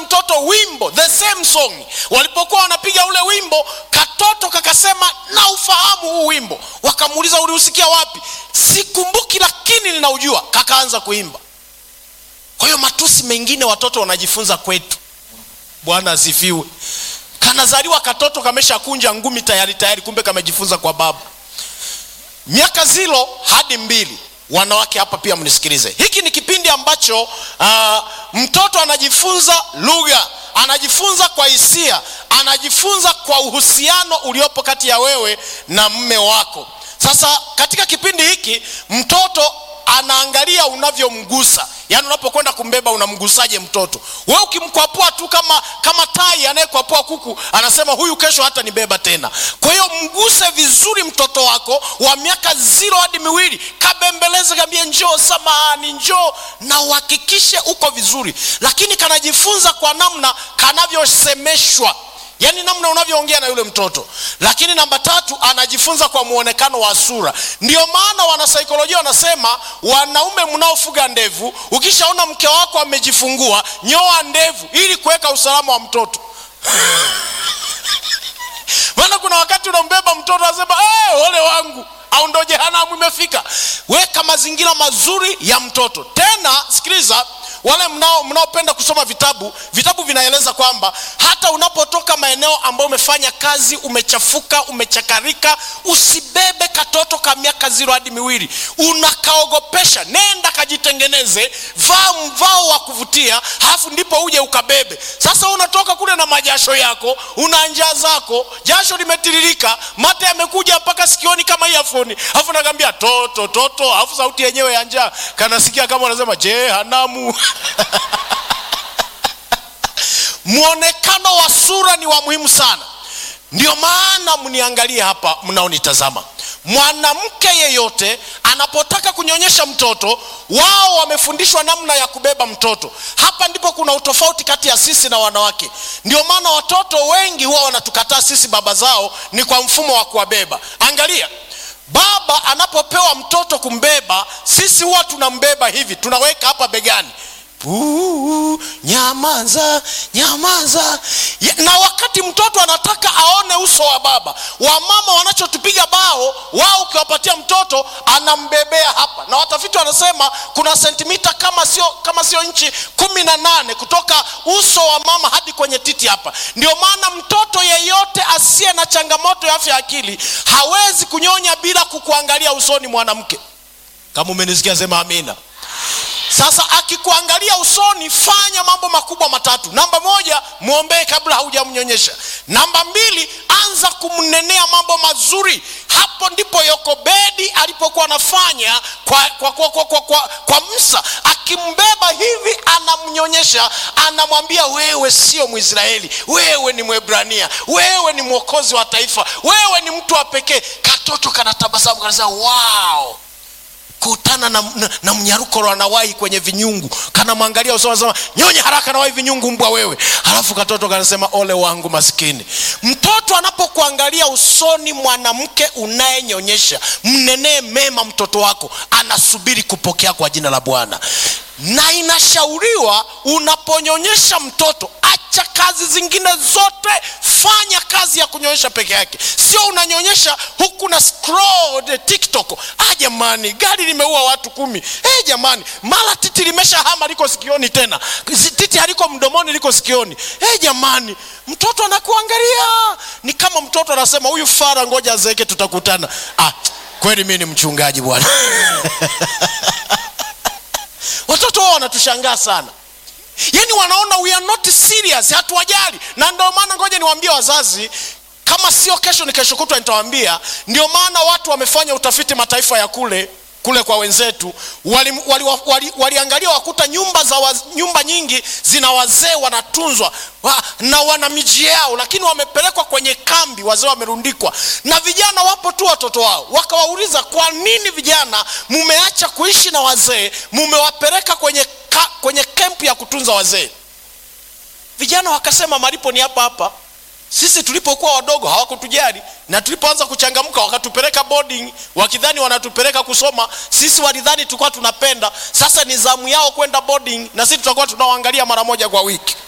mtoto wimbo the same song walipokuwa wanapiga ule wimbo katoto kakasema na ufahamu huu wimbo wakamuuliza uliusikia wapi sikumbuki lakini ninaujua kakaanza kuimba kwa hiyo matusi mengine watoto wanajifunza kwetu bwana asifiwe kanazaliwa katoto kameshakunja ngumi tayari tayari kumbe kamejifunza kwa baba miaka zilo hadi mbili wanawake hapa pia mnisikilize hiki ni kipindi ambacho uh, mtoto anajifunza lugha anajifunza kwa hisia anajifunza kwa uhusiano uliopo kati ya wewe na mme wako sasa katika kipindi hiki mtoto anaangalia unavyomgusa yaani unapokwenda kumbeba unamgusaje mtoto we ukimkwapua tu kama kama tai anayekwapua kuku anasema huyu kesho hata nibeba tena kwa hiyo mguse vizuri mtoto wako wa miaka ziro hadi miwili kabembeleze kambie njoo samahani njoo na uhakikishe uko vizuri lakini kanajifunza kwa namna kanavyosemeshwa yaani namna unavyoongea na yule mtoto lakini namba tatu anajifunza kwa muonekano wa sura ndio maana wanasaikolojia wanasema wanaume mnaofuga ndevu ukishaona mke wako amejifungua nyoa ndevu ili kuweka usalama wa mtoto maana kuna wakati unambeba mtoto anasema hey, ole wangu au ndo jehanamu imefika weka mazingira mazuri ya mtoto tena sikiliza wale mnao mnaopenda kusoma vitabu vitabu vinaeleza kwamba hata unapotoka maeneo ambayo umefanya kazi umechafuka umechakarika usibebe katoto ka miaka ziro hadi miwili unakaogopesha nenda kajitengeneze vaa mvao wa kuvutia halafu ndipo uje ukabebe sasa unatoka kule na majasho yako una njaa zako jasho limetiririka mate yamekuja mpaka sikioni kama iafoni alafu nakwambia toto toto alafu sauti yenyewe ya njaa kanasikia kama unasema jehanamu mwonekano wa sura ni wa muhimu sana ndio maana mniangalie hapa mnaonitazama mwanamke yeyote anapotaka kunyonyesha mtoto wao wamefundishwa namna ya kubeba mtoto hapa ndipo kuna utofauti kati ya sisi na wanawake ndio maana watoto wengi huwa wanatukataa sisi baba zao ni kwa mfumo wa kuwabeba angalia baba anapopewa mtoto kumbeba sisi huwa tunambeba hivi tunaweka hapa begani Puu, nyamaza nyamaza Ya- na wakati mtoto anataka aone uso wa baba wamama wanachotupiga bao wao ukiwapatia mtoto anambebea hapa na watafiti wanasema kuna sentimita kama sio kama sio nchi kumi na nane kutoka uso wa mama hadi kwenye titi hapa ndio maana mtoto yeyote asiye na changamoto ya afya ya akili hawezi kunyonya bila kukuangalia usoni mwanamke kama umenisikia sema amina sasa akikuangalia usoni fanya mambo makubwa matatu namba moja mwombee kabla haujamnyonyesha namba mbili anza kumnenea mambo mazuri hapo ndipo yokobedi alipokuwa anafanya kwa, kwa, kwa, kwa, kwa, kwa, kwa msa akimbeba hivi anamnyonyesha anamwambia wewe sio mwisraeli wewe ni mwebrania wewe ni mwokozi wa taifa wewe ni mtu wa pekee katoto kanatabasamu kanasema wow kutana na, na, na mnyaruko anawai kwenye vinyungu kanamwangalia usoni anasema nyonye haraka nawai vinyungu mbwa wewe halafu katoto kanasema ole wangu maskini mtoto anapokuangalia usoni mwanamke unayenyonyesha mnenee mema mtoto wako anasubiri kupokea kwa jina la bwana na inashauriwa unaponyonyesha mtoto acha kazi zingine zote fanya kazi ya kunyonyesha peke yake sio unanyonyesha huku na scroll the tiktok ah jamani gari limeua watu kumi hey, jamani mara titi limeshahama liko sikioni tena Zi- titi haliko mdomoni liko sikioni hey, jamani mtoto anakuangalia ni kama mtoto anasema huyu fara ngoja azeeke tutakutana ah, kweli mi ni mchungaji bwana watoto wao wanatushangaa sana yaani wanaona we are not serious hatuwajali na ndio maana ngoja niwaambie wazazi kama sio kesho ni kesho kutwa nitawaambia ndio maana watu wamefanya utafiti mataifa ya kule kule kwa wenzetu waliangalia wali, wali, wali waliangalia wakuta nyumba za waz, nyumba nyingi zina wazee wanatunzwa wa, na wana miji yao lakini wamepelekwa kwenye kambi wazee wamerundikwa na vijana wapo tu watoto wao wakawauliza kwa nini vijana mumeacha kuishi na wazee mumewapeleka kwenye, ka, kwenye kempu ya kutunza wazee vijana wakasema malipo ni hapa hapa sisi tulipokuwa wadogo hawakutujali na tulipoanza kuchangamka wakatupeleka boarding wakidhani wanatupeleka kusoma sisi walidhani tulikuwa tunapenda sasa ni zamu yao kwenda boarding na sisi tutakuwa tunawaangalia mara moja kwa wiki